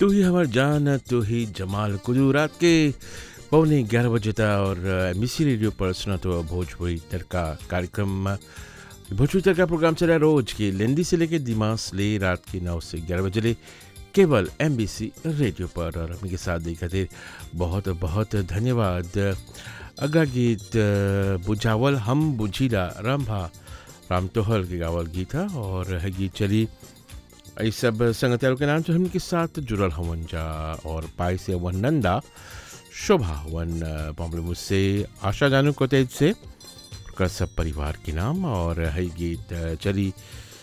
तू ही हमार जान तू ही जमाल कुलू रात के पौने ग्यारह बजे था और मिसी रेडियो पर सुना तो भोजपुरी तड़का कार्यक्रम भोजपुरी तड़का प्रोग्राम चला रोज की लेंदी से लेके दिमाग ले रात की नौ से ग्यारह बजे ले केवल एम रेडियो पर और हमें के साथ दी खातिर बहुत बहुत धन्यवाद अगला गीत बुझावल हम बुझीला रंभा राम तोहल के गावल गीत है और है गीत चली इस सब संगतियारों के नाम जो हमके साथ जुड़ल हवन जा और पाई से वन नंदा शोभा वन बॉम्बे मुझसे आशा जानू को तेज से कर सब परिवार के नाम और है गीत चली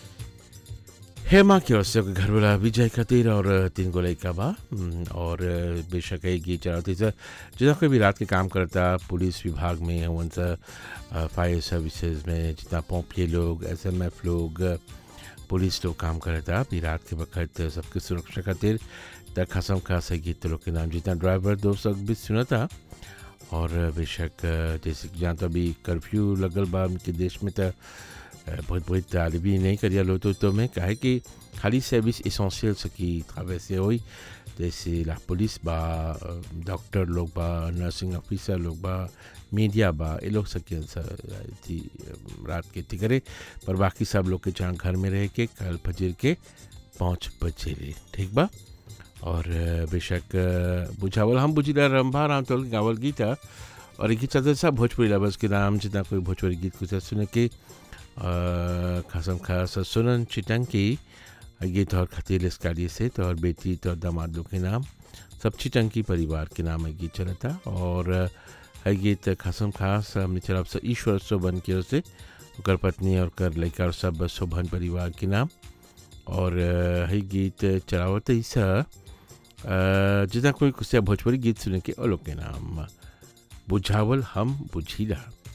हेमा की ओर से घर वाला विजय खातिर और तीन गो लड़का बा और बेशक है गीत चलाती सर जितना कोई भी रात के काम करता पुलिस विभाग में हवन सा फायर सर्विसेज में जितना पोम्पिए लोग एसएमएफ लोग पुलिस लोग काम करता अभी रात के वक्त सबकी सुरक्षा खातिर त खसम खास है गीत लोग के नाम जितना ड्राइवर दोस्त लोग भी सुना था और बेशक जैसे कि जहाँ तो अभी कर्फ्यू लगल बा उनके देश में तो बहुत बहुत तालिबी नहीं करिया लो तो, तो मैं कहे कि खाली सर्विस इसेंशियल सकी था वैसे होई जैसे ला पुलिस बा डॉक्टर लोग बा नर्सिंग ऑफिसर लोग बा मीडिया बा ये लोग सके थी रात के थी करे पर बाकी सब लोग के जहाँ घर में रह के कल फजर के पाँच बजे रहे ठीक बा और बेशक बुझावल हम बुझिला रंभा राम तोल गावल गीत और एक चलते सब भोजपुरी लवर्स के नाम जितना कोई भोजपुरी गीत कुछ सुने के खासम खास सुनन चिटंकी गीत और खतील इसकाली से तो और बेटी तो दामाद लोग के नाम सब चिटंकी परिवार के नाम है गीत चला था और है गीत खासम खास हमने चला से ईश्वर शोभन की ओर से कर पत्नी और कर लड़का और सब शोभन परिवार के नाम और है गीत चलावत ईसा जितना कोई कुछ भोजपुरी गीत सुने के और लोग के नाम बुझावल हम बुझीला